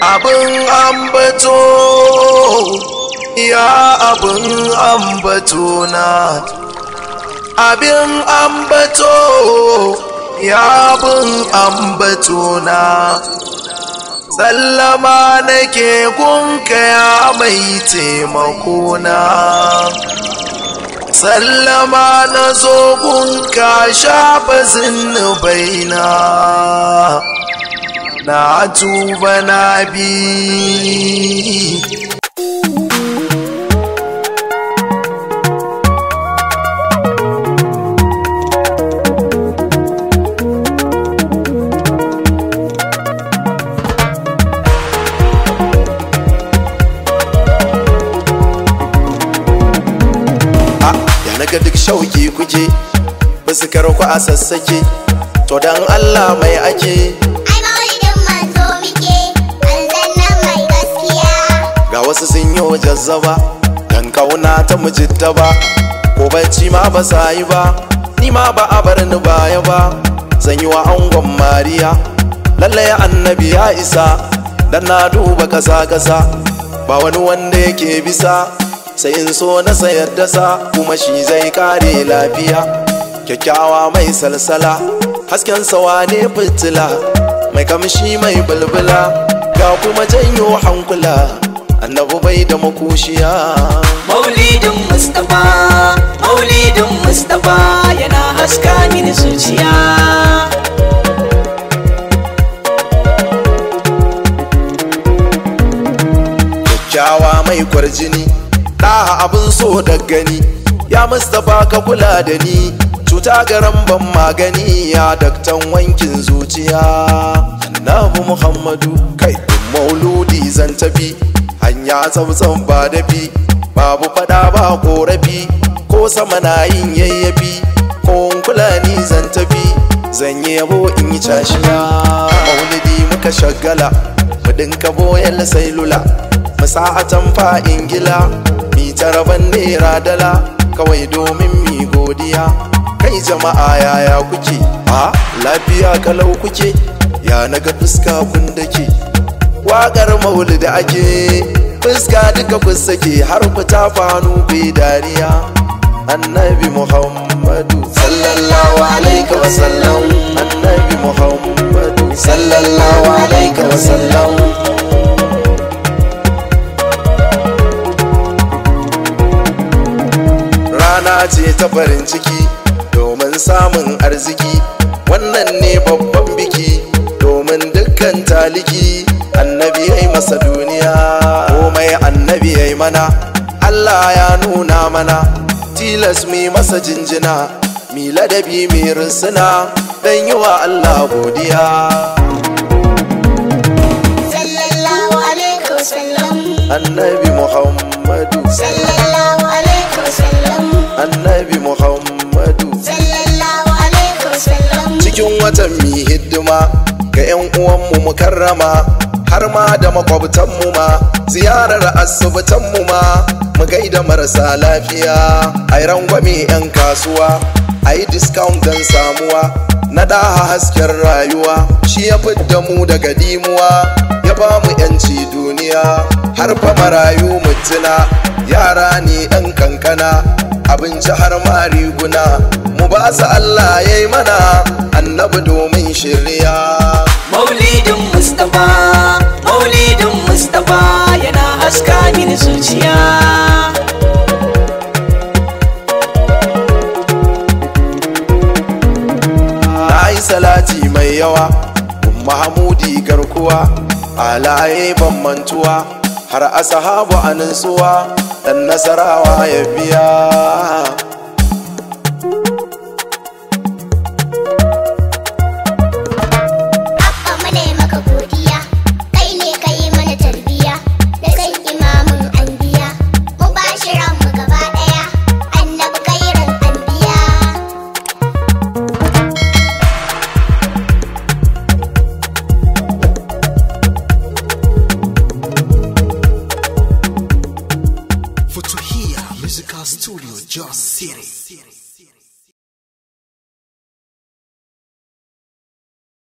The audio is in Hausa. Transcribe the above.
abin ambato ya abin ambato na abin ambato ya abin ambato na sallama nake gunka ya mai taimako na sallama na zo gunka shafa zunubaina na tuba na bi ya naga duk shauki kuke basu ku a sassake to dan Allah mai ake Ai maulidin manzo muke, aljannan mai gaskiya. ga wasu sun yi jazzaba dan kauna ta mujitta ba ko bacci ma ba sa yi ba ni ma ba a bar ni baya ba zan yi wa angon mariya lallai annabi ya isa dan na duba kasa kasa ba wani wanda yake bisa sai in so na sayar da sa kuma shi zai kare lafiya kyakkyawa mai salsala hasken sawa ne fitila mai kamshi mai bulbula ga kuma janyo hankula annabu bai da makushiya Maulidin Mustapha, Maulidin Mustapha yana haska mini zuciya. kyakkyawa mai kwarjini ɗaha abin so da gani ya mustapha ka kula da ni cuta garan ban magani ya daktan wankin zuciya annabi muhammadu kai mauludi zan tafi hanya tsabtsan ba dafi babu fada ba korafi ko sama na yin yayyafi ko in kula ni zan tafi zan yi yabo in yi cashiya maulidi muka shagala mu dinka boyan sailula mu sa'atan fa ingila mi taraban naira dala kawai domin mi godiya kai jama'a yaya kuke a lafiya kalau kuke ya naga fuska kun dake waƙar maulidi ake fuska duka kun sake har fita fanu bai dariya annabi muhammadu sallallahu alaihi wasallam annabi muhammadu sallallahu alaihi wasallam rana ce ta farin ciki domin samun arziki wannan ne babban biki domin dukkan taliki annabi ya yi masa duniya komai annabi ya yi mana allah ya nuna mana tilas mi masa jinjina mi ladabi mi risina don yi wa allah godiya Sallallahu alaihi wasallam. annabi muhammadu Sallallahu alaihi wasallam. annabi muhammadu Sallallahu alaihi wasallam. cikin watan mi hidima ga 'yan uwanmu mukarrama har ma da makwabtanmu ma ziyarar asibitanmu ma mu gaida marasa lafiya a yi rangwame 'yan kasuwa a yi discount don samuwa na daha hasken rayuwa shi ya fidda mu daga dimuwa ya ba mu 'yanci duniya har fa marayu mutuna yara ne ɗan kankana abinci har ma riguna mu ba su Allah ya yi mana annabi domin shirya Maulidin Mustapha, Maulidin Mustapha yana haska mini zuciya. na yi salati mai yawa mahamudi garkuwa alaye ban mantuwa har asahabu a nutsuwa dan nasarawa ya biya